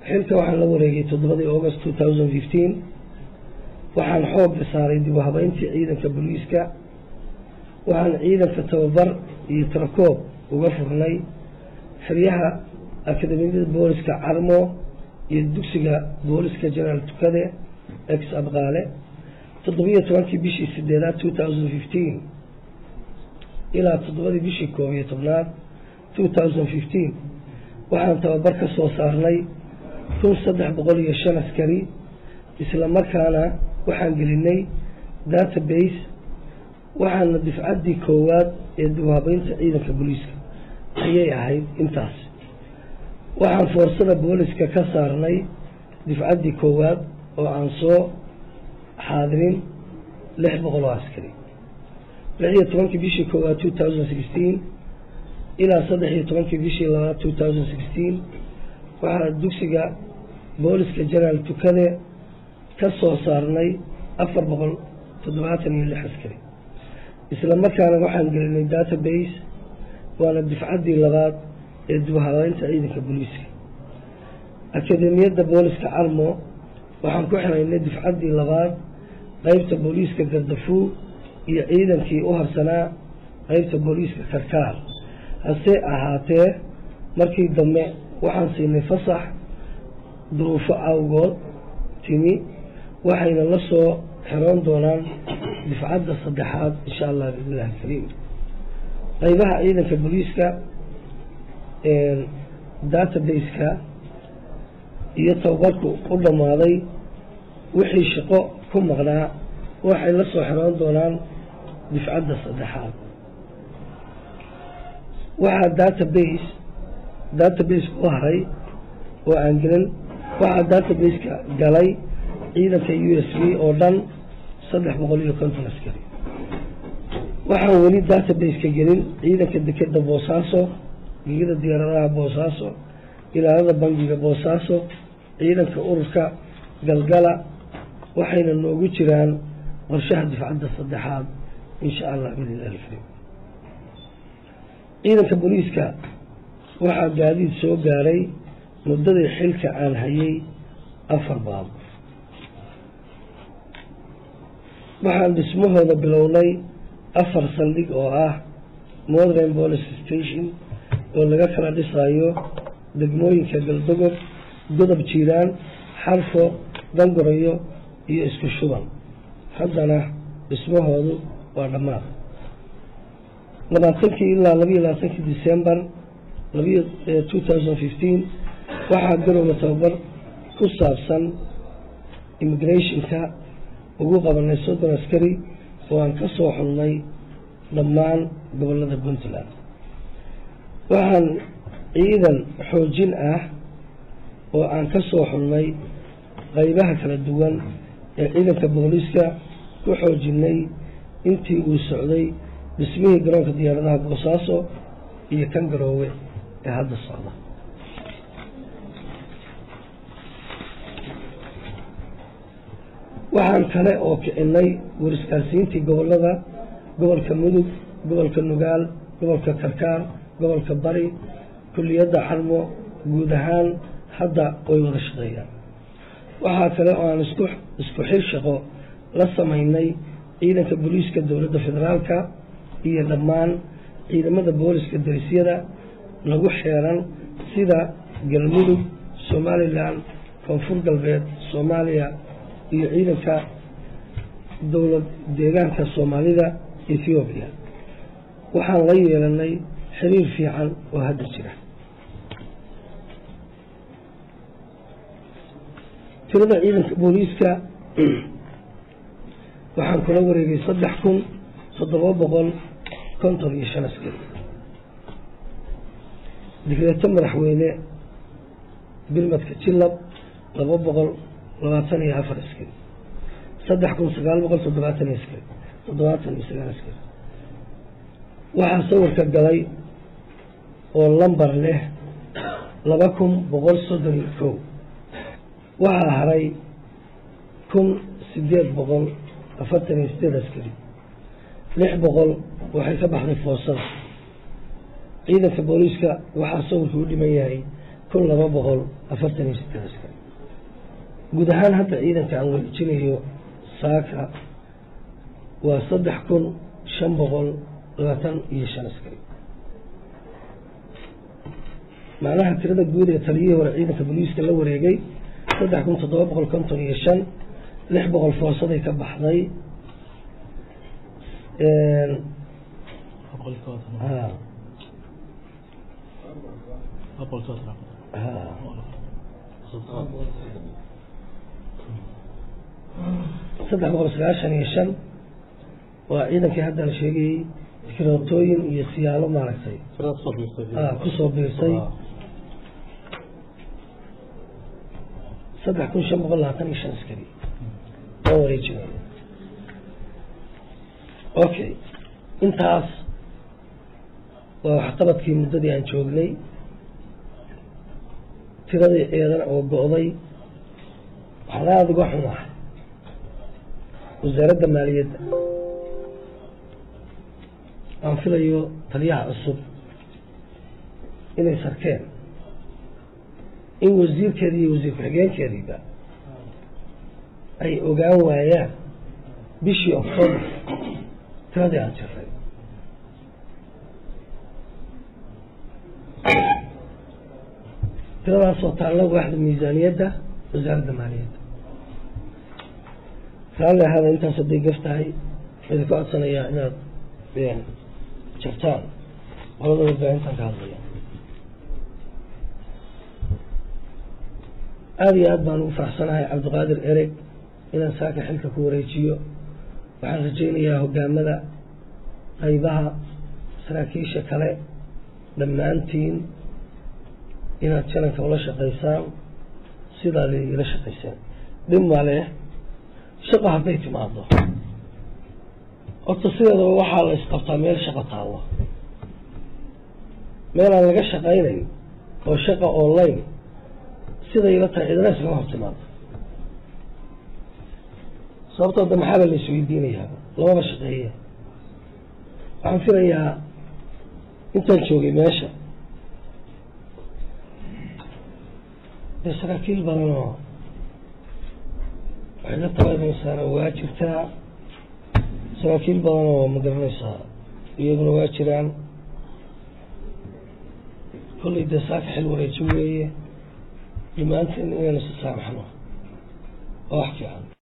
xilka waxaan la wareegay toddobadii august two thousand fifteen waxaan xoogga saaray dib u habeyntii ciidanka booliiska waxaan ciidanka tababar iyo tarakoob uga furnay xeryaha akademiyada booliska carmo iyo dugsiga booliska jenaraal tukade ex abqaale toddobiyo tobankii bishii sideedaad two thousand fifteen ilaa toddobadii bishii koob iyo tobnaad two thousand fifteen waxaan tababar ka soo saarnay kun saddex boqol iyo shan askari isla markaana waxaan gelinay database waxaana difcaddii koowaad ee dibhabeynta ciidanka booliiska ayay ahayd intaas waxaan foorsada booliska ka saarnay difcaddii koowaad oo aan soo xaadirin lix boqol oo askari lix iyo tobankii bishii koowaad two thousand sixteen ilaa saddex iyo tobankii bishii labaad two thousand sixteen waxaa dugsiga booliska jenaraal tukade ka soo saarnay afar boqol toddobaatan iyo lix askari isla markaana waxaan gelinay database waana difcaddii labaad ee dibhabeynta ciidanka booliiska akademiyadda booliska carmo waxaan ku xiraynay difcaddii labaad qeybta booliiska gardafuu iyo ciidankii u harsanaa qeybta booliiska karkaar hase ahaatee markii dambe waxaan siinay fasax duruufo awgood timi waxayna la soo xiroon doonaan difcadda saddexaad insha allah biillahi alkariim qeybaha ciidanka booliiska database-ka iyo tababarku u dhammaaday wixii shaqo ku maqnaa waxay la soo xiroon doonaan difcadda saddexaad waxaa database database ku haray oo aan gelin waxaa database-ka galay ciidanka u s b oo dhan saddex boqol iyo konton askari waxaan weli database-ka gelin ciidanka dekeda boosaaso gegida diyaaradaha boosaaso ilaalada bangiga boosaaso ciidanka ururka galgala waxayna noogu jiraan qorshaha difcadda saddexaad insha allah biillahi alkariim ciidanka booliiska waxaa gaadiid soo gaaray muddadii xilka aan hayay afar baab waxaan dhismahooda bilownay afar saldhig oo ah modern police station oo laga kala dhisayo degmooyinka galdogob godob jiiraan xarfo dangorayo iyo isku shuban haddana dhismahoodu waa dhammaad labaatankii ilaa labayo labaatankii december labayo two thousand fifteen waxaa garowga tababar ku saabsan immigrationka ugu qabanay soddon askari oo aan ka soo xulnay dhammaan gobollada puntland waxaan ciidan xoojin ah oo aan ka soo xulnay qeybaha kala duwan ee ciidanka booliiska ku xoojinay intii uu socday dhismihii garoonka diyaaradaha boosaaso iyo kan garoowe ee hadda socda waxaan kale oo kicinay wariskaarsiintii gobollada gobolka mudug gobolka nugaal gobolka karkaar gobolka bari kulliyadda xarmo guud ahaan hadda way wada shaqeeyaan waxaa kale oo aan isku isku xir shaqo la samaynay ciidanka booliiska dowladda federaalka iyo dhammaan ciidamada booliska darisyada lagu xeeran sida galmudug somalilan koonfur galbeed soomaaliya iyo ciidanka dowlad deegaanka soomaalida ethoobiya waxaan la yeelanay xiriir fiican oo hadda jira tirada ciidanka booliiska waxaan kula wareegay saddex kun toddoba boqol konton iyo shan askari digreeto madaxweyne bilmadka jilab laba boqol labaatan iyo afar askari saddex kun sagaal boqol toddobaatan iyo askari toddobaatan iyo sagaal askari waxaa sawirka galay oo lambar leh laba kun boqol soddon iyo kow waxaa haray kun sideed boqol afartan iyo sideed askari lix boqol waxay ka baxday foosada ciidanka booliiska waxaa sawirka u dhiman yahay kun laba boqol afartan iyo sideed askari guud ahaan hadda ciidanka aan wareejinayo saaka waa saddex kun shan boqol labaatan iyo shan askari macnaha tirada guud ee taliyihii hore ciidanka boliiska la wareegay saddex kun toddoba boqol konton iyo shan lix boqol foorsaday ka baxday saddex boqol sagaashan iyo shan waa ciidankii haddaan sheegayey firootooyin iyo siyaalo maaragtay kusoo biirsay saddex kun shan boqol labaatan iyo shan askari oo wareejinay okay intaas waa waxqabadkii muddadii aan joognay tiradii eedana oo go-day waxaan aada uga xumaa wasaaradda maaliyadda aan filayo taliyaha cusub inay sarkeen in wasiirkeedii iyo wasiir ku-xigeenkeediiba ay ogaan waayaan bishii octoobar tiradii aan jiray tiradaasoo taalla waaxda miisaaniyadda wasaaradda maaliyadda raalli ahaada intaas hadday gaf tahay idinka codsanayaa inaad jartaan qolada warbaahintan ka hadlaya aada iyo aad baan ugu faraxsanahay cabdiqaadir ereg inaan saaka xilka ku wareejiyo waxaan rajaynayaa hogaamada qaybaha saraakiisha kale dhammaantiin inaad jananka ula shaqaysaan sidaad ila shaqayseen dhib male shaqo hadday timaado horta sideedaba waxaa la isqabtaa meel shaqo taallo meel aan laga shaqaynayn oo shaqa online siday ila tahay cidna iskama hor timaado sababtoo da maxaaba la isweydiinayaa lamaba shaqeeye waxaan filayaa intaan joogay meesha dee saraakiil badan oo waxay la tabanaysaana waa jirtaa saraakiil badan oo ma garanaysaa iyaguna waa jiraan kollay dee saaka xil wareeji weeye dhammaanteen inaynu si saamaxno waa wax fiican